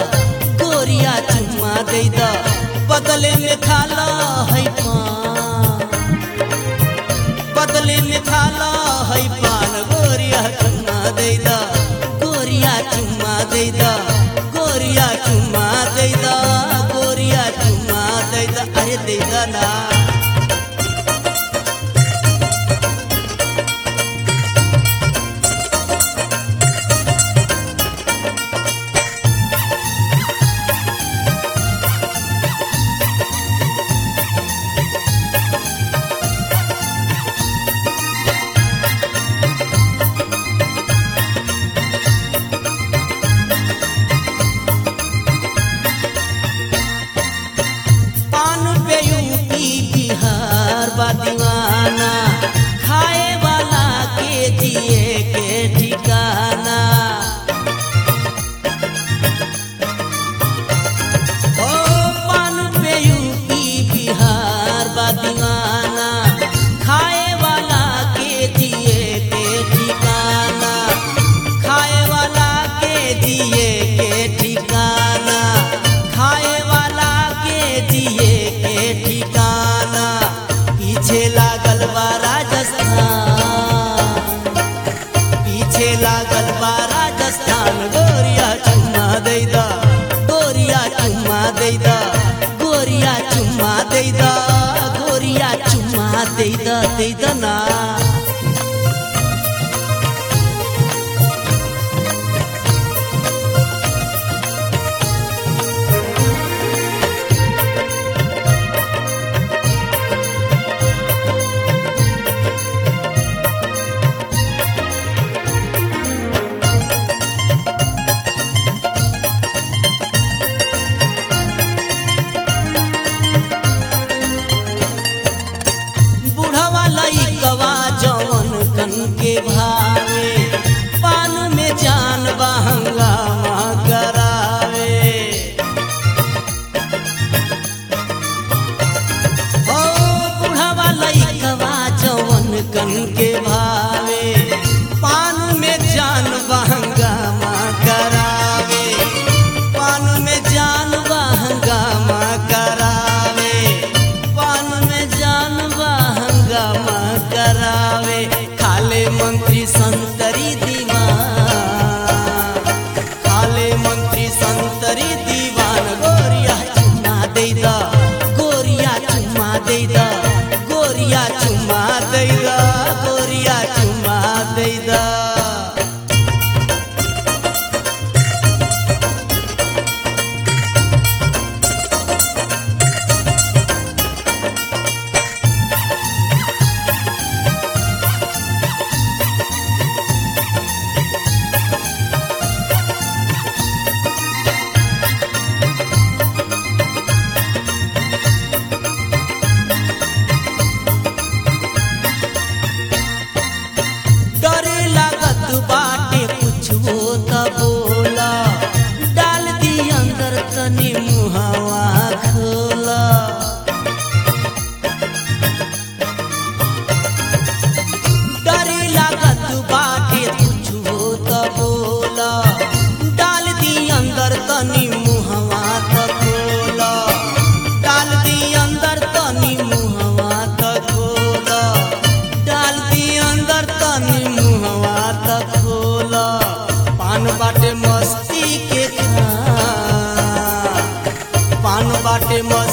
गोरिया चुम्मा दे द बदले में खाला है पान बदले में खाला है पान गोरिया चुम्मा दे द गोरिया चुम्मा दे द गोरिया चुम्मा दे द गोरिया चुम्मा दे द अरे दे द ना पान पे यूपी बिहार बा दीवाना खाए वाला के जिए के ठिकाना ओ पान पे यूपी बिहार बा दीवाना खाए वाला के जिए के ठिकाना खाए वाला के जिए के ठिकाना खाए वाला के जिए के ठिकाना पीछे लागल बा राजस्थान पीछे लागल बा राजस्थान गोरिया चुम्मा दे दा गोरिया चुम्मा दे दा गोरिया चुम्मा दे दा गोरिया चुम्मा दे दा दे दा ना बुढ़वा लइकवा जवन कन के भावे पान में जान बहंगामा करावे ओ बुढ़वा लइकवा जवन कन के भावे पान में जान बहंगामा करावे पान में जान बहंगामा करावे पान में जान बहंगामा करावे खाले मंत्री संतरी दीवान खाले मंत्री संतरी दीवान गोरिया चुम्मा दे दा गोरिया चुम्मा दे दा गोरिया चुम्मा दे दा गोरिया चुम्मा दे दा डरे लागत बाटे कुछो त बोला डाल दी अंदर तनी मुहावा खोला डरे लागत बाटे कुछो त बोला डाल दी अंदर तनी मुहावा त खोला डाल दी अंदर तनी मुहावा त खोला डाल दी अंदर तनी मुहवा त खोला पान बाटे मस्ती के खान पान बाटे मस्ती